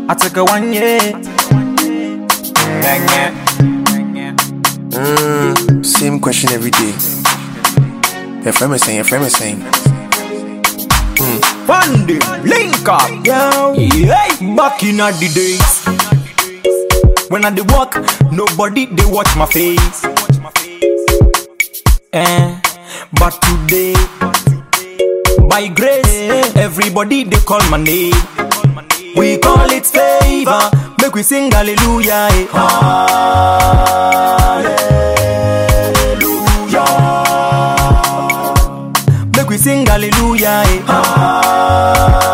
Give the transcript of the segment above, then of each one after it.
I took a one year. Bang yeah. Mm, same question every day. Your friend is saying, your friend is saying. One day, link up. Yo, Hey, back in the days. When I dey walk, nobody they watch my face. Eh, but today, by grace, everybody they call my name. We call it favor. Make we sing hallelujah. eh. Hallelujah. Make we sing hallelujah. eh.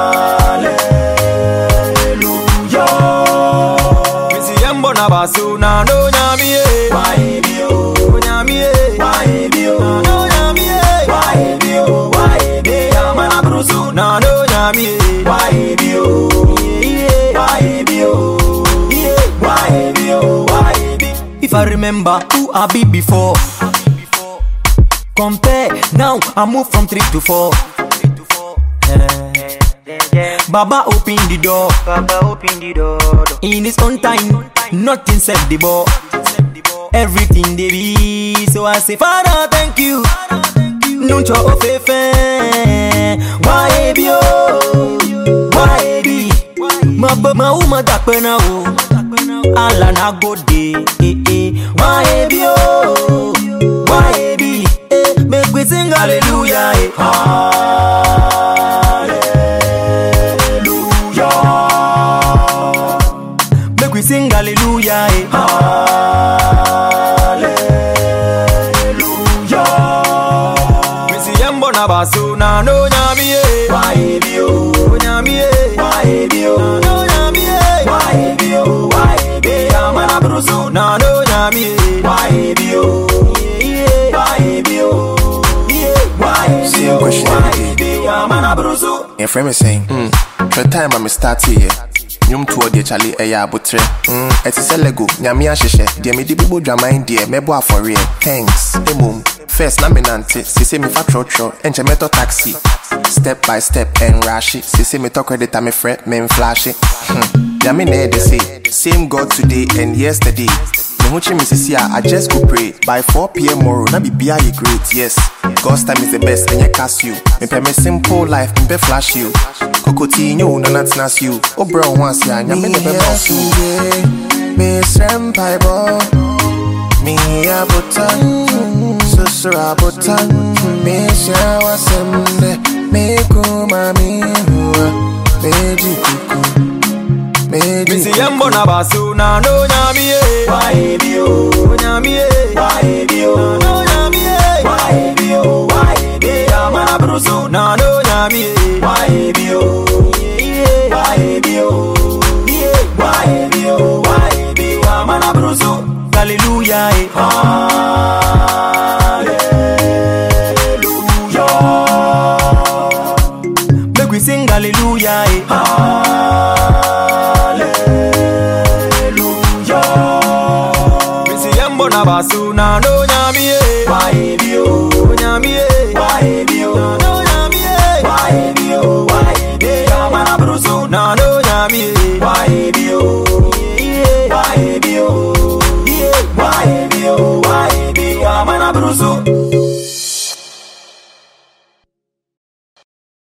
Hallelujah. Me see yambo na basu na no nyami eh. Why be yo? Nyami eh. Why be yo? No nyami eh. Why be yo? Why be yo? Mana brusu na no nyami eh. Why be yo? Why be yo? Why be yo? Why be? If I remember who I be before. Compare now, I move from three to four. Eh. Baba open the door. Baba open the door. In his own time, nothing set the ball. Everything they be, so I say, Father, thank you. Nuncho ofefe, why be oh, why be? Ma ba ma uma da pena o, ala na go de, eh eh. Why be oh, why be? Eh, make we sing hallelujah, eh. Hallelujah. Make we sing hallelujah, eh. Hallelujah. Me see yambo na basu na no nyami eh. Why be yo? Nyami eh. Why be yo? No nyami eh. Why be yo? Why be yo? Mana brusu na no nyami eh. Why be yo? Why be yo? Why be Same yo? question every Why be yo? Mana brusu. your friend is saying. Mm, the time I'm start here. Nyom tuo de chale ɛyɛ abotrɛ mm, ɛte sɛ lego nyame ahyehyɛ deɛ mede bobɔ dwaman deɛ mɛbɔ afɔreɛ thanks mmom first na menante sese mefa trɔtrɔ ɛnkyɛ mɛtɔ taxi step by step ɛnrahye sese metɔ credit a mefrɛ memflashe hmm. nyame na ɛde se same god today and yesterday me ho kye me sisi a I just go pray by 4 pm tomorrow na bibia yɛ great yes God's time is the best ɛnyɛ Casio mepɛ me simple life mepɛ flash you kokoti nyɛ wo nana tena se o wobrɛ wo ho ase a nyame ne bɛba wo so mesrɛ mpaebɔ meyɛ abotan susuro abotan mehyia w'asɛm dɛ mekoma mehua megye kuku megye Missy Yambo na basu na no nyami eh. Why be yo? Nyami eh. Why be yo? No nyami eh. Why be yo? Why be yo? Mana brusu na no nyami eh. Why be yo? Why be yo? Why be yo? Why be yo? Mana brusu. Hallelujah eh. Hallelujah. Make we sing hallelujah eh. Hallelujah. Missy Yambo na basu na no nyami eh. Why be yo? Nyami eh. Why be yo? No nyami eh. Why be yo? Why be yo? Mana brusu na no